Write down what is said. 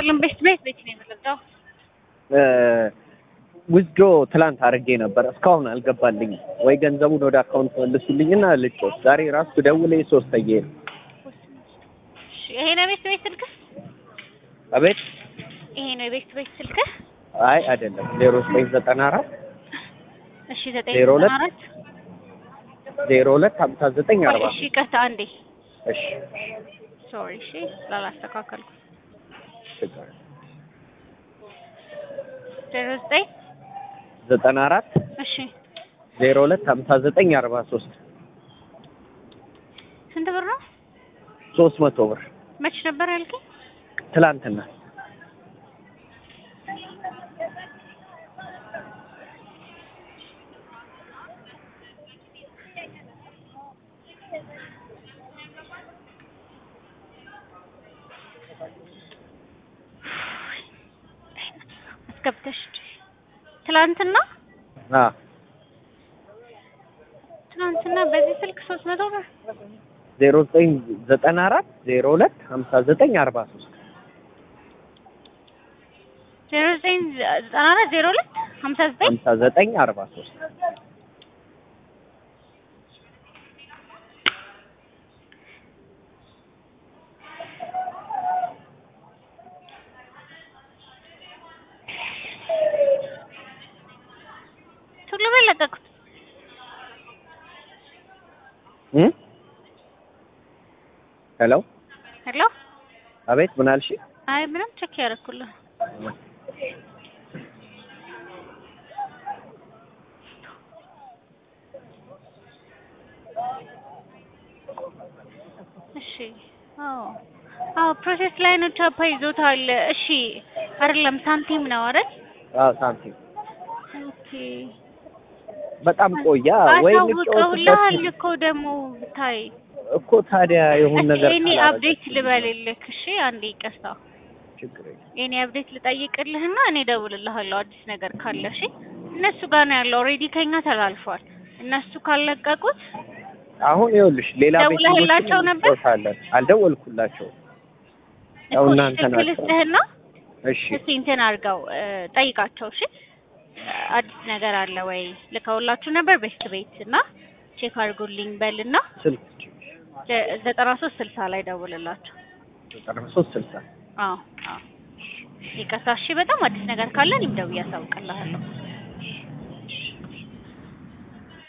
ይስጥልን። ቤት ቤት ቤት ነው የምንለው። ውዝዶ ትላንት አድርጌ ነበር እስካሁን አልገባልኝም። ወይ ገንዘቡን ወደ አካውንት መልሱልኝና ልጮት። ዛሬ ራሱ ደውሌ ሶስተዬ ነው። እሺ፣ ይሄ ነው ቤት ቤት ስልክህ? አቤት። ይሄ ነው የቤት ቤት ስልክህ? አይ አይደለም፣ ዜሮ ዘጠኝ ዘጠና አራት እሺ፣ ዘጠኝ ዜሮ ሁለት ዘጠና አራት ዜሮ ሁለት ሀምሳ ዘጠኝ አርባ እሺ፣ ይቅርታ አንዴ እሺ ሶሪ። እሺ፣ ስላላስተካከልኩ ችግር የለም። ዜሮ ዘጠኝ ዘጠና አራት እሺ፣ ዜሮ ሁለት ሀምሳ ዘጠኝ አርባ ሶስት ስንት ብር ነው? ሶስት መቶ ብር መች ነበር ያልከኝ? ትላንትና አስገብተሽ ትላንትና አ ትናንትና በዚህ ስልክ ሶስት መቶ ብር ዜሮ ዘጠኝ ዘጠና አራት ዜሮ ሁለት ሀምሳ ዘጠኝ አርባ ሶስት ዜሮ ዘጠኝ ዘጠና አራት ዜሮ ሁለት ሀምሳ ዘጠኝ ሀምሳ ዘጠኝ አርባ ሶስት ቶሎ በል ለቀቁት። ሄሎ ሄሎ አቤት ምን አልሽ? አይ ምንም ቼክ ያደረኩልህ እሺ አዎ አዎ ፕሮሴስ ላይ ነው ቻፓ ይዞታል እሺ አይደለም ሳንቲም ነው አይደል አዎ ሳንቲም ኦኬ በጣም ቆያ ወይ አሳውቀውልሃል ልጫወትበት እኮ ደግሞ ብታይ እኮ ታዲያ የሆነ ነገር እኔ ካላደረገ አፕዴት ልበልልህ እሺ አንዴ ይቅርታ ችግር የለም። የኔ አፕዴት ልጠይቅልህና እኔ እደውልልሃለሁ አዲስ ነገር ካለ እሺ እነሱ ጋር ነው ያለው ኦልሬዲ ከኛ ተላልፏል እነሱ ካለቀቁት አሁን ይኸውልሽ ሌላ ቤት ደውለህላቸው ነበር? እንጫወታለን። አልደወልኩላቸውም። ያው እኮ እናንተ ስልክ ናቸው። ልስጥህና እሺ እስቲ እንትን አድርገው እ፣ ጠይቃቸው እሺ አዲስ ነገር አለ ወይ ልከውላችሁ ነበር ቤስት ቤት እና ቼክ አድርጉልኝ በልና ስልክ ዘ- ዘጠና ሶስት ስልሳ ላይ ደውልላቸው ዘጠና ሶስት ስልሳ አዎ አዎ ይቅርታ እሺ በጣም አዲስ ነገር ካለ እኔም ደውዬ አሳውቅልሃለሁ